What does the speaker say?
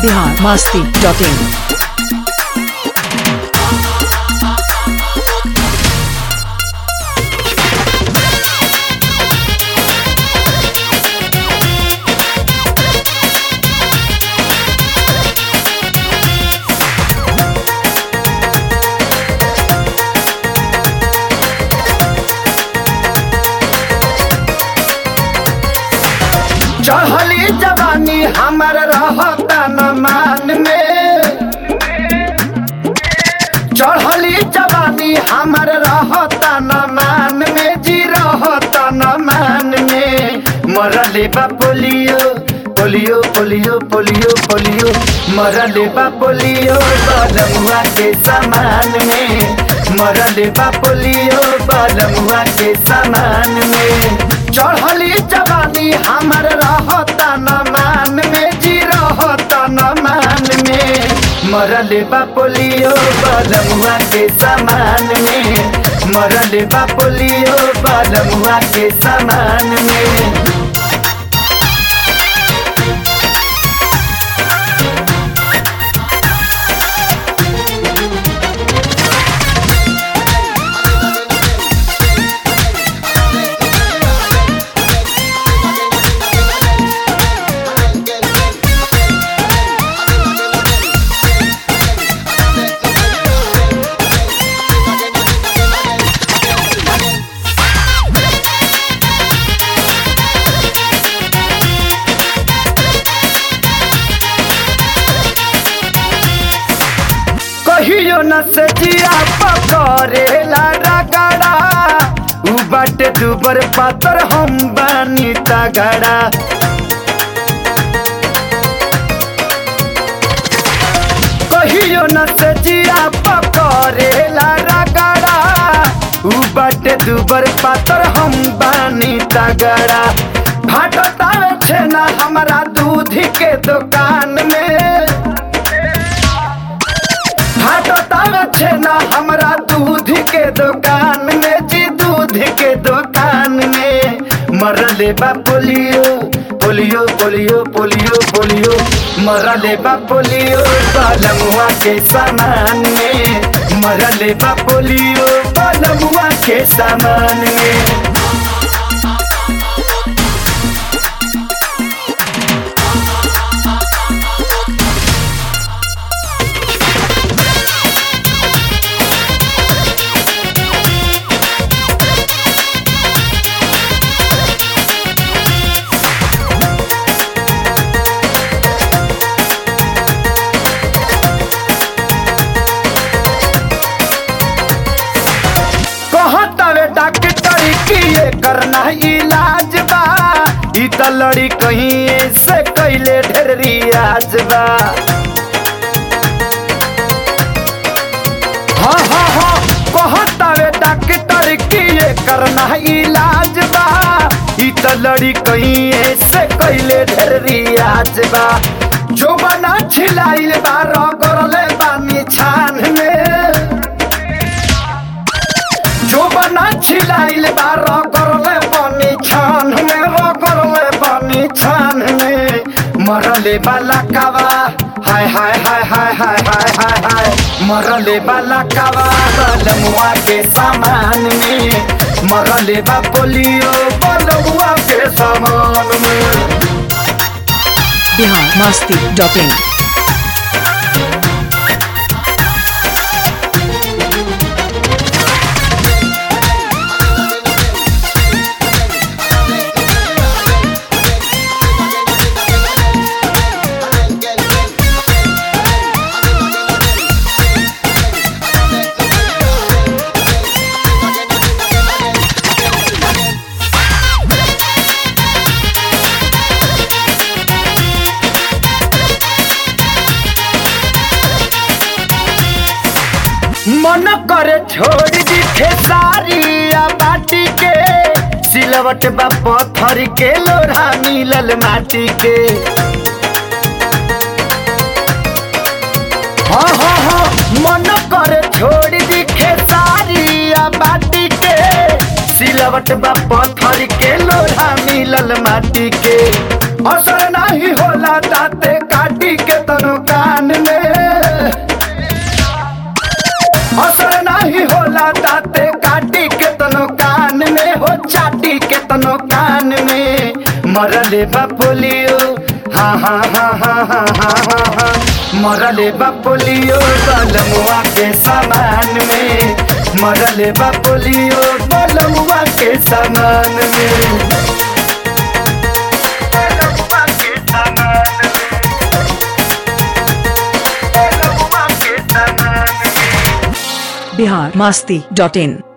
Bihar Masti dot in चढ़ली जवानी हमर रहता न मान में चढ़ली जवानी हमर रहता न मान में जी रहता न मान में मरले बा polio polio polio polio polio मरले बा पोलियो बलमुआ के समान में मरले बा पोलियो बलमुआ के समान में चढ़ली जवानी हमर रहता न मान में जी रहता न मान में मरले बा पोलियो बलमुआ के समान में मरले बा पोलियो बलमुआ के समान में कहियो न से जिया पकड़ेला रगड़ा उ बाटे दुबर पातर हम बानी तगड़ा कहियो न से जिया पकड़ेला रगड़ा उ बाटे दुबर पातर हम बानी तगड़ा भाटता छे ना हमारा दूध के दुकान में हटता छेना हमरा दूध के दुकान में जी दूध के दुकान में मरले बा polio polio polio polio polio मरले बा पोलियो बालमुआ के सामान में मरले बा पोलियो बालमुआ के सामान में कहतावे डॉक्टर की ये करना इलाज बा ई त लड़ी कहीं से कैले ढेर रियाज बा हाँ हाँ हाँ कहतावे डॉक्टर की ये करना इलाज बा ई त लड़ी कहीं से कैले ढेर रियाज बा जो बना छिलाइल बा रगड़ले बानी छान में जो बना छिलाइल बा रगड़ले बनी छान में रगड़ले बनी छान में मरले वाला कावा हाय हाय हाय हाय हाय हाय हाय हाय मरले वाला कावा बलमुआ के सामान में मरले बा पोलियो बलमुआ के सामान में बिहार मस्ती डॉट इन मन करे छोड़ दी खेसारिया बाटी के सिलवट बा पत्थर के लोढ़ा मिलल माटी के हाँ हाँ हाँ मन करे छोड़ दी खेसारिया बाटी के सिलवट बा पत्थर के लोढ़ा मिलल माटी के असर नहीं होला दाते काटी के तनो दोनों कान में मरले बा पोलियो हाँ हाँ हाँ हाँ हाँ हाँ हाँ हाँ मरले बा पोलियो बलमुआ के सामान में मरले बा पोलियो बलमुआ के सामान में बलमुआ के सामान में बलमुआ के सामान में बिहार मस्ती डॉट इन